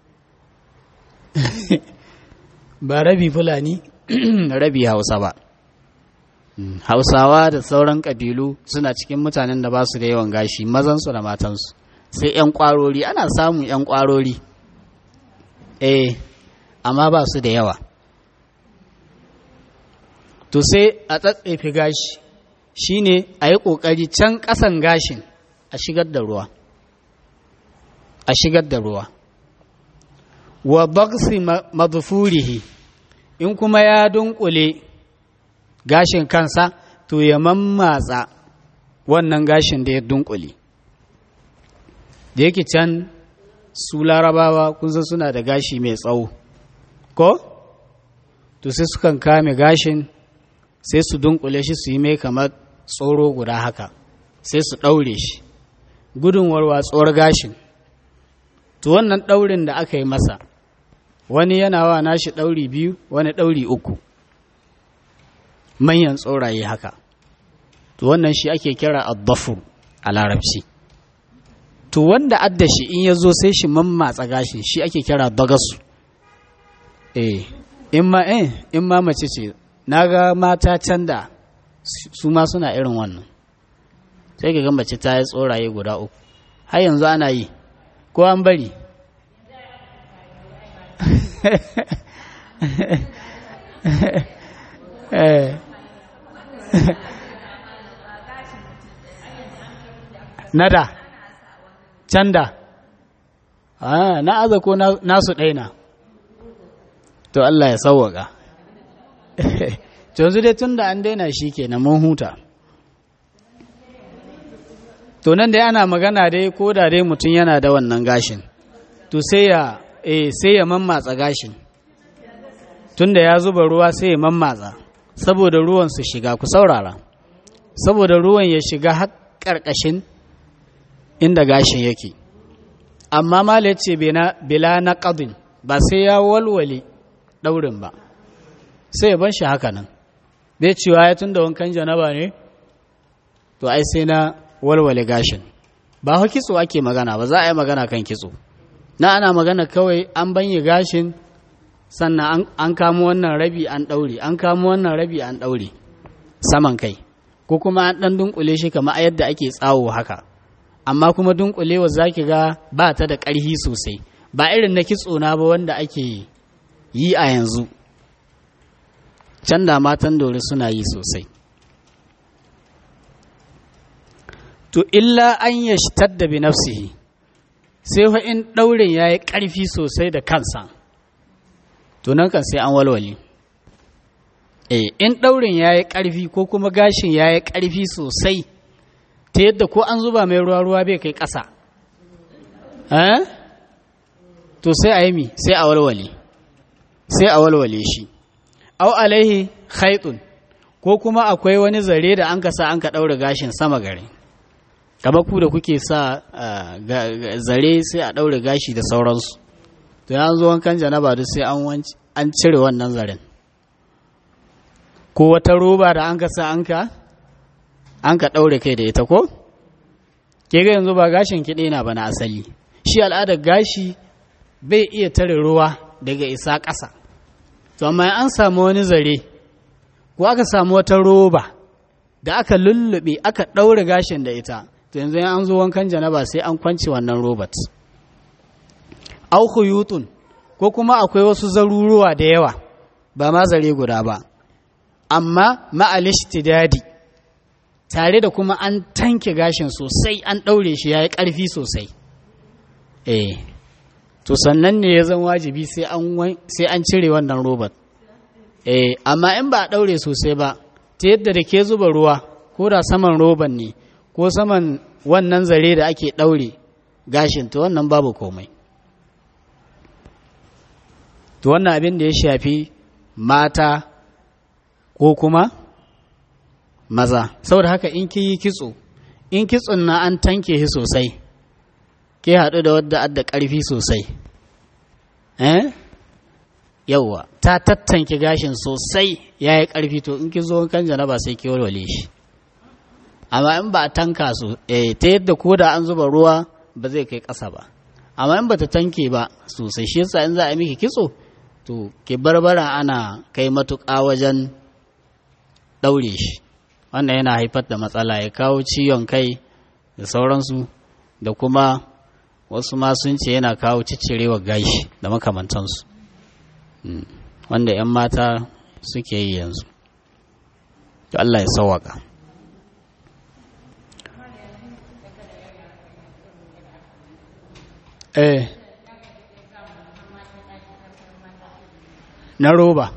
ba rabi fulani rabi hausa ba hausawa da sauran ƙabilu suna cikin mutanen da ba su da yawan gashi mazansu da matansu sai 'yan ƙwarori ana samun 'yan ƙwarori eh amma ba su da yawa to sai a tsatsefi gashi shine a yi ƙoƙari can ƙasan gashin a shigar da ruwa a shigar da ruwa wa baksi madfurihi in kuma ya dunkule gashin kansa to ya mammatsa wannan gashin da ya dunkule da yake can su larabawa kun san suna da gashi mai tsawo ko to sai sukan kame gashin sai su dunkule shi su yi mai kamar tsoro guda haka sai su ɗaure shi gudun warwatsuwar gashin to wannan ɗaurin da aka yi masa wani yana wa nashi ɗauri biyu wani ɗauri uku manyan tsoraye haka to wannan shi ake kira addafu a larabci to wanda adda shi in ya zo sai shi mammatsa gashi shi ake kira dagasu eh in ma eh in ma mace ce na ga mata can da su ma suna irin wannan sai ka ga mace ta yi tsoraye guda uku har yanzu ana yi ko an bari nada canda na aza ko nasu ɗaina to Allah ya sauwaka to yanzu dai tun da an daina shi ke na mun huta to nan dai ana magana dai ko da dai mutum yana da wannan gashin to sai ya eh sai ya mammatsa gashin tunda ya zuba ruwa sai ya mammatsa saboda ruwan su shiga ku saurara saboda ruwan ya shiga har ƙarƙashin inda gashin yake amma mala ce bila na ƙadin ba sai ya walwale ɗaurin ba sai ya ban shi haka nan bai cewa ya tun da wankan janaba ne to ai sai na walwale gashin ba kitso ake magana ba za a yi magana kan kitso na ana magana kawai an banye gashin sannan an kamo wannan rabi an ɗaure an kamo wannan rabi an ɗaure saman kai ko kuma an ɗan dunkule shi kamar a yadda ake tsawo haka amma kuma dunkulewa za ki ga ba ta da ƙarfi sosai ba irin na kitso na ba wanda ake yi a yanzu can da matan dore suna yi sosai to illa an yashtadda bi nafsihi sai fa in ɗaurin ya yi ƙarfi sosai da kansa to nan kan sai an walwale eh in ɗaurin ya yi ƙarfi ko kuma gashin ya yi ƙarfi sosai ta yadda ko an zuba mai ruwa-ruwa bai kai ƙasa to sai a yi mi sai a walwale sai a walwale shi au alaihi khaitun ko kuma akwai wani zare da an ka sa an ka ɗaura gashin sama gare kamar ku da kuke sa zare sai a ɗaure gashi da sauransu to ya zo wankan janaba duk sai an cire wannan zaren ko wata roba da an ka sa an ka an ka ɗaure kai da ita ko ke ga yanzu ba gashin kiɗe na ba na asali shi al'adar gashi bai iya tare ruwa daga isa ƙasa to amma an samu wani zare ko aka samu wata roba da aka lullube aka ɗaure gashin da ita to yanzu an zo wankan janaba sai an kwance wannan robot au khuyutun ko kuma akwai wasu zaruruwa da yawa ba ma zare guda ba amma ma'alishtidadi tare da kuma an tanke gashin sosai an ɗaure shi ya yi ƙarfi sosai eh to sannan ne ya zan wajibi sai an cire wannan robot eh amma in ba a ɗaure sosai ba ta yadda da ke zuba ruwa ko da saman roban ne ko saman wannan zare da ake ɗaure gashin to wannan babu komai to wannan abin da ya shafi mata ko kuma maza saboda haka in ki yi kitso in kitson na an tanke shi sosai ke haɗu da wadda adda ƙarfi sosai eh yauwa ta tattanke gashin sosai ya yi ƙarfi to in ki zo kan janaba sai ki walwale shi amma in ba a tanka su eh, ta yadda ko da an zuba ruwa ba zai kai ƙasa ba amma in ba ta tanke ba sosai shi yasa in za a miki kitso to ki barbara ana kai matuƙa wajen ɗaure shi wannan yana haifar da matsala ya kawo ciwon kai da sauransu da kuma wasu ma sun ce yana kawo ciccirewa gashi da makamantansu wanda 'yan mata suke yi yanzu to Allah ya sawaka eh na roba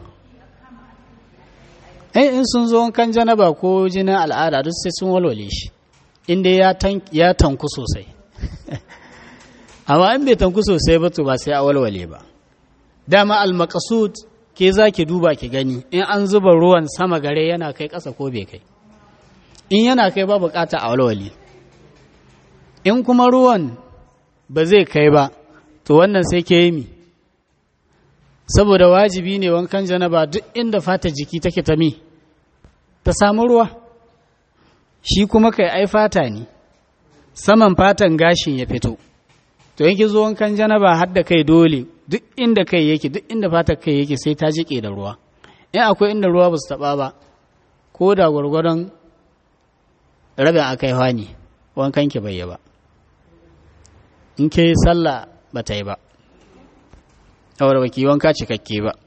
eh in sun zo kan janaba ko jinin al'ada duk sai sun walwale shi inda ya tanku sosai amma in bai tanku sosai ba to ba sai a walwale ba dama al-maqsud ke za ki duba ki gani in an zuba ruwan sama gare yana kai ƙasa ko bai kai in yana kai ba bukata a walwale in kuma ruwan ba zai kai ba to wannan sai ke yi mi saboda wajibi ne wankan janaba duk inda fata jiki take ta mi ta samu ruwa shi kuma kai ai fata ne saman fatan gashin ya fito to yanki zo wankan janaba har da kai dole duk inda kai yake duk inda fatar kai yake sai ta jike da ruwa in akwai inda ruwa ba su taba ba ko da gwargwadon rabin akai hani wankan ki bai yi ba in ke yi sallah ba ta yi ba saboda baki wanka cikakke ba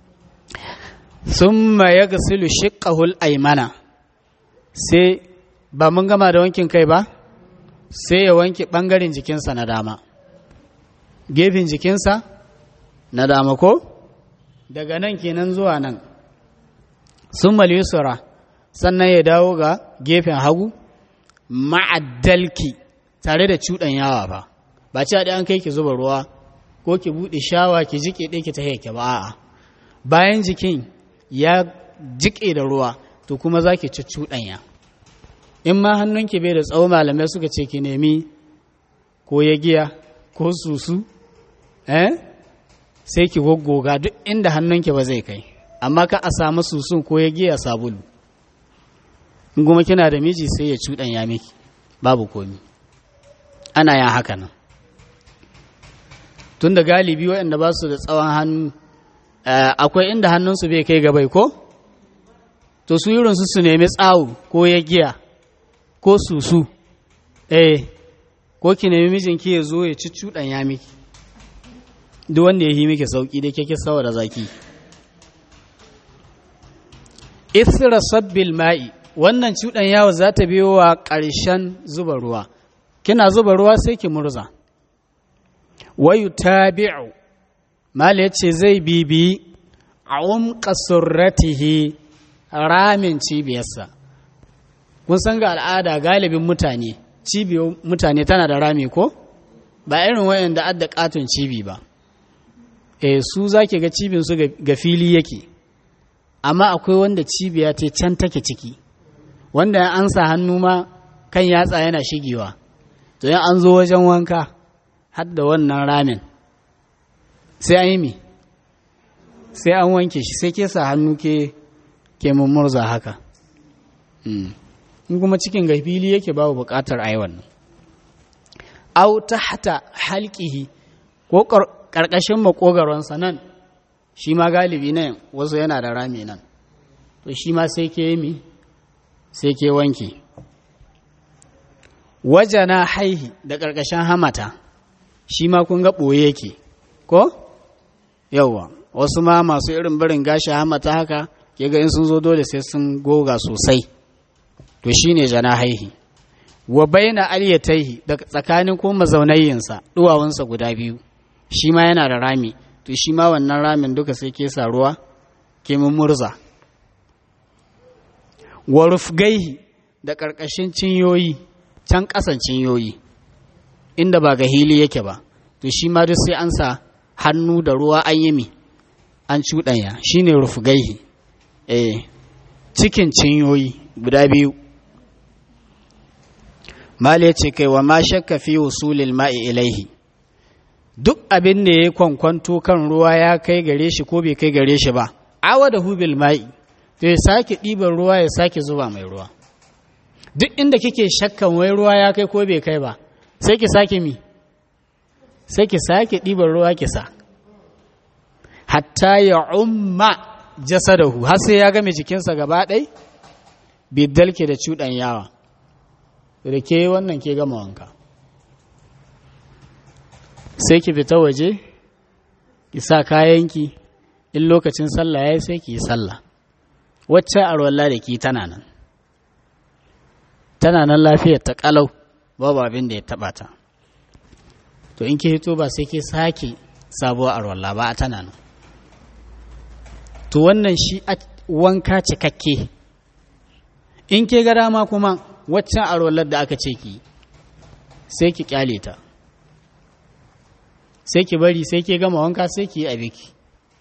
summa ya gasilu shiqqahul aymana sai ba mun gama da wankin kai ba sai ya wanke ɓangaren jikinsa na dama gefen jikinsa na dama ko daga nan kenan zuwa nan sun yusra sannan ya dawo ga gefen hagu ma'addalki tare da cuɗan yawa ba ba ci an kai ki zuba ruwa ko ki buɗe shawa ki jiƙe ɗaya ki ta yake ba a'a bayan jikin ya jiƙe da ruwa to kuma za ki ci cuɗanya in ma hannunki bai da tsawo malamai suka ce ki nemi ko ya giya ko susu eh sai ki goggoga duk inda hannunki ba zai kai amma ka a samu susun ko ya giya sabulu in kuma kina da miji sai ya cuɗan ya miki babu komi ana yin haka nan tun da galibi waɗanda ba su da tsawon hannu akwai inda hannunsu bai kai gabai ko to su irinsu su nemi tsawo ko ya giya ko susu eh ko ki nemi mijinki ya zo ya ci cuɗan ya miki duk wanda ya yi miki sauƙi da kake sawa da zaki isra sabbil ma'i wannan cuɗan yawo za ta biyo wa ƙarshen zuba ruwa kina zuba ruwa sai ki murza wayu tabi'u mala yace zai bibi a umqa surratihi ramin cibiyarsa kun san ga al'ada galibin mutane cibiyar mutane tana da rami ko ba irin wayan da adda katon cibi ba e su zaki ga cibin su ga fili yake amma akwai wanda cibiya ta can take ciki wanda an sa hannu ma kan yatsa yana shigewa to yan an zo wajen wanka har da wannan ramin sai an yi mi sai an wanke shi sai ke sa hannu ke ke mummurza haka in kuma cikin ga fili yake babu bukatar a yi wannan au tahta halqihi ko karkashin makogaronsa nan shi ma galibi nan wasu yana da rami nan to shi ma sai ke mi sai ke wanke wajana haihi da karkashin hamata shi ma kun ga ɓoye yake ko yauwa wasu ma masu irin barin gashi hamata haka ke ga in sun zo dole sai sun goga sosai to shine jana haihi wa baina alyataihi da tsakanin ko mazaunayinsa duwawunsa guda biyu shi ma yana da rami to shi ma wannan ramin duka sai ke sa ruwa ke murza wa rufgaihi da ƙarƙashin cinyoyi can ƙasan cinyoyi inda ba ga hili yake ba to shi ma duk sai an sa hannu da ruwa an yi mi an cuɗanya shine rufgaihi eh cikin cinyoyi guda biyu Mali ya ce kai wa ma shakka fi wusulil ma'i ilaihi duk abin da ya kwankwanto kan ruwa ya kai gare shi ko bai kai gare shi ba awa da hubil ma'i to ya sake ɗiban ruwa ya sake zuba mai ruwa duk inda kike shakkan wai ruwa ya kai ko bai kai ba sai ki sake mi sai ki sake ɗiban ruwa ki sa hatta ya umma jasadahu har sai ya game jikinsa gaba ɗai biddalke da cuɗan yawa da ke wannan ke gama wanka sai ki fita waje ki sa kayanki in lokacin sallah ya yi sai ki yi sallah wacce arwalla da ki tana nan tana nan lafiyar ta kalau babu abin da ya taba ta to in ki hito ba sai ki sake sabuwar arwalla ba a tana nan to wannan shi wanka cikakke in ke ga dama kuma waccan arwallar da aka ce ki sai ki kyale ta sai ki bari sai ke gama wanka sai ki yi a biki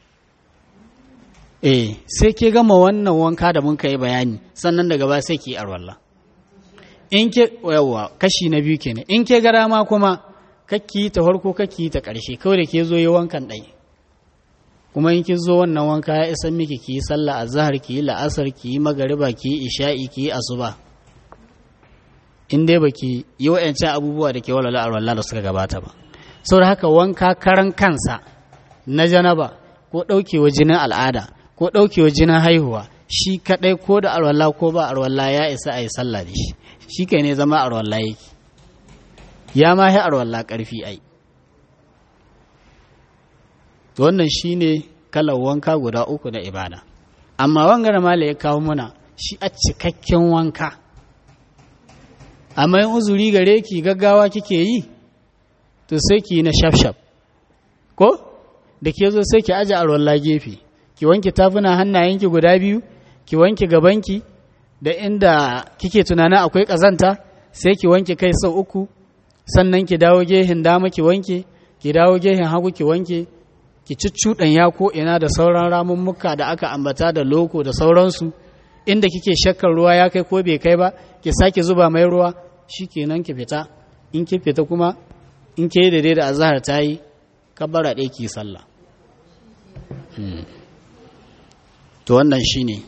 eh sai ke gama wannan wanka da mun yi bayani sannan daga ba sai ki yi arwalla in ke yawa kashi na biyu kenan in ke gara ma kuma kakki ta farko kakki ta ƙarshe kawai da ke zo yi wankan ɗai kuma in ki zo wannan wanka ya isan miki ki yi sallah azhar ki yi la'asar ki yi magariba ki yi isha'i ki yi asuba in dai baki yi wa'ancan abubuwa da ke walwala arwalla da suka gabata ba saboda haka wanka karan kansa na janaba ko ɗaukewa jinin al'ada ko ɗaukewa jinin haihuwa shi kaɗai ko da arwalla ko ba arwalla ya isa a yi sallah da shi shi kai ne zama arwalla yake ya ma yi arwalla ƙarfi ai wannan shi ne kalar wanka guda uku na ibada amma wangare mala ya kawo muna shi a cikakken wanka amma yin uzuri gare ki gaggawa kike yi to sai ki na shaf-shaf ko da ke zo sai ki aje arwalla gefe ki wanke tafuna hannayenki guda biyu ki wanke gabanki da inda kike tunanin akwai ƙazanta sai ki wanke kai sau uku sannan ki dawo gehen dama ki wanke ki dawo gehen hagu ki wanke ki cuccuɗan ya ko ina da sauran ramummuka da aka ambata da loko da sauransu inda kike shakkar ruwa ya kai ko bai kai ba ki sake zuba mai ruwa shikenan ki fita in ki fita kuma in ke daidai da azahar ta yi kabbara ɗaya ki sallah to wannan shi ne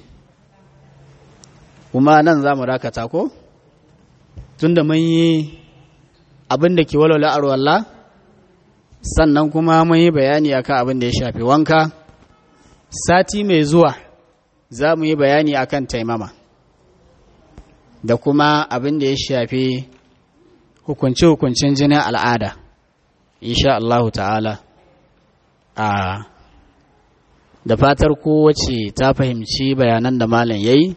kuma nan za mu dakata ko tunda mun yi abin da ke walwala arwalla sannan kuma mun yi bayani akan abin da ya shafi wanka sati mai zuwa za mu yi bayani akan taimama da kuma abin da ya shafi hukunce-hukuncen jinin al'ada insha Allah ta'ala a da fatar kowace ta fahimci bayanan da malam ya yi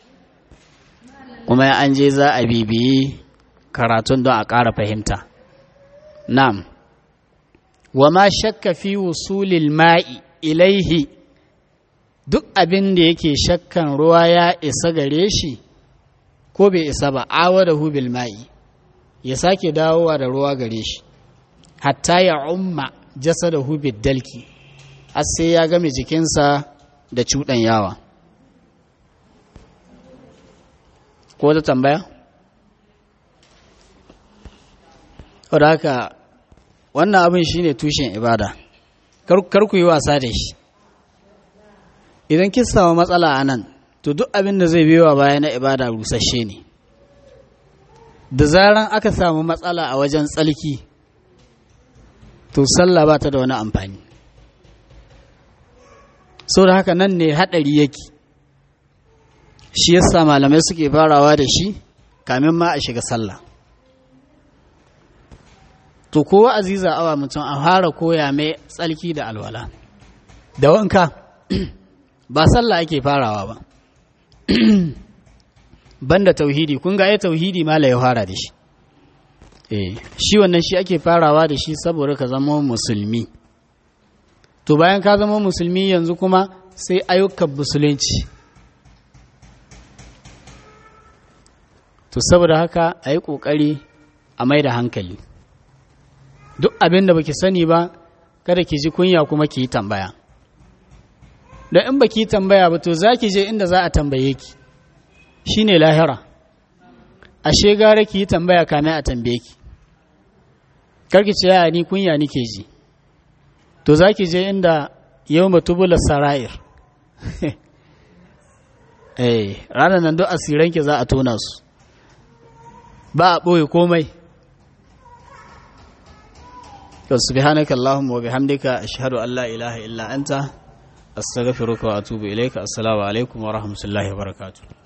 kuma an je za a bibiyi karatun don a ƙara fahimta nam wa ma shakka fi wusulil ma'i ilaihi duk abin da yake shakkan ruwa ya isa gare shi ko bai isa ba awa da hubil ma'i ya sake dawowa da ruwa gare shi hatta ya umma jasa da hubil dalki har sai ya game jikinsa da cuɗan yawa ko da tambaya? wadda haka wannan abin shine tushen ibada kar ku yi wasa da shi idan kin samu matsala a nan to duk abin da zai biyowa baya na ibada rusasshe ne da zaran aka samu matsala a wajen tsalki to sallah ba ta da wani amfani sau da haka nan ne haɗari yake shi yasa malamai suke farawa da shi kamin ma a shiga sallah to kowa aziza awa mutum a fara koya mai tsalki da alwala da wanka ba sallah ake farawa ba banda tauhidi kun ga ai tauhidi mala ya fara da shi eh shi wannan shi ake farawa da shi saboda ka zama musulmi to bayan ka zama musulmi yanzu kuma sai ayyukan musulunci to saboda haka a yi ƙoƙari a mai da hankali duk abin da baki sani ba kada ki ji kunya kuma ki yi tambaya don in baki yi tambaya ba to za ki je inda za a tambaye ki shi ne lahira ashe gara ki yi tambaya kame a tambaye ki karki ce ya ni kunya nike ji to za ki je inda yau matubula sara'ir eh ranar nan duk asiranki za a tona su ba a ɓoye komai subhanaka allahumma wa bihamdika ashhadu an la ilaha illa anta astaghfiruka wa atubu ilayka assalamu alaikum wa rahmatullahi wa barakatuh